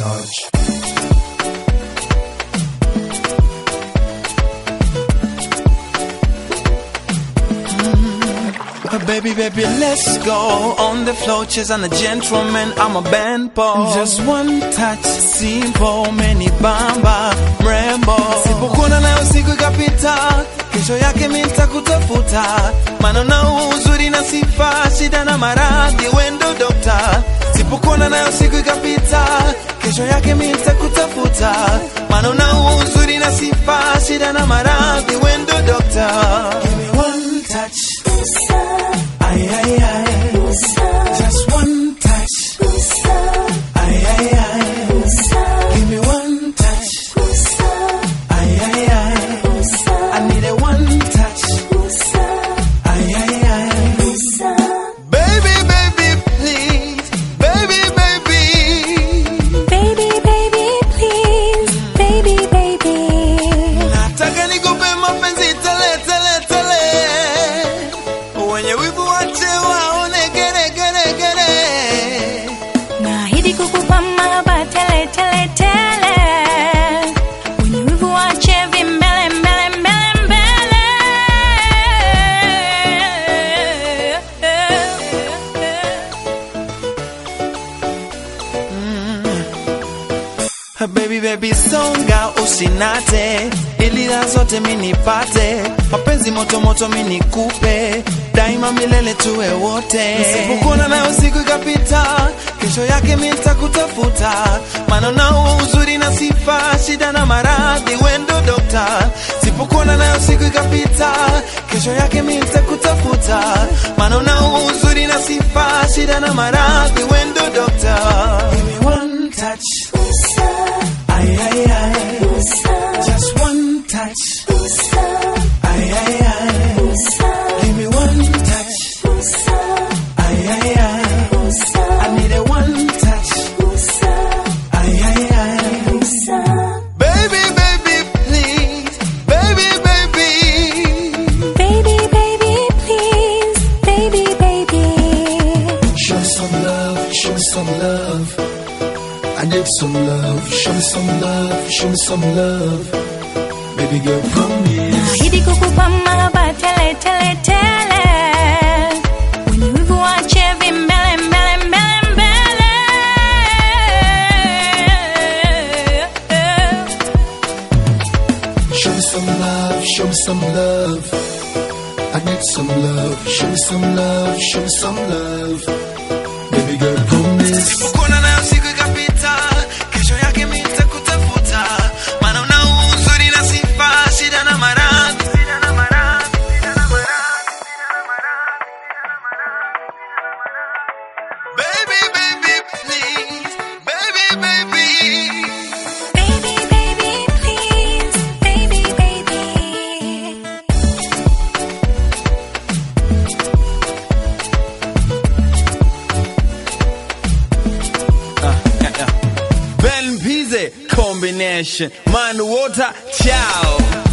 touch. Uh, Baby, baby, let's go on the floor, chase and a gentleman. I'm a band boy. Just one touch, simple, many bamba, mrembo. Sipokuona nayo siku ikapita, kesho yake mimi nitakutafuta. Maana na uzuri na sifa, shida na maradhi, wendo dokta. Sipokuona nayo siku ikapita, kesho yake mimi nitakutafuta. Maana na uzuri na sifa, shida na maradhi, wendo dokta. Give me one touch. Ay, ay, ay. Just one touch. Ay, ay, ay. Give me one touch. Ay, ay, ay. I need a one touch. Ay, ay, ay. Baby, baby, please. Baby, baby. Baby, baby, please. Baby, baby. Nataka nikupe mapenzi tele, tele, tele. Wenye wivu wache waone gere, gere, gere. Naahidi kukupa mahaba tele, tele, tele. Wenye wivu waache vimbele, mbele, mbele, mbele. Baby baby songa usinate ili raha zote minipate mapenzi moto moto minikupe daima milele tuwe wote nisipokuona nayo siku ikapita kesho yake mi nitakutafuta maana nao uzuri na sifa shida na maradhi wendo dokta sipokuona nayo siku ikapita kesho yake mi nitakutafuta maana nao uzuri na sifa shida na maradhi wendo dokta Give me one touch Ay, ay, ay. Just one touch. Ay, ay, ay. Give me one touch. Ay, ay, ay. I need a one touch. Ay, ay, ay. Baby, baby, please. Baby, baby. Baby, baby, please. Baby, baby. Show me some love, show me some love. I need some love, show me some love, show me some love. Baby girl, promise. Naahidi kukupa mahaba tele, tele, tele. Wenye wivu waache vimbele, mbele, mbele, mbele. Show me some love, show me some love. I need some love, show me some love, show me some love. Baby girl, promise. Sipokuona nayo siku ikapita, kesho yake mi nitakutafuta. Maana una uzuri na sifa, shida na maradhi. Baby, baby, please. Baby, baby. Baby, baby, please. Baby, baby. Ben Pizze combination. Man water, ciao.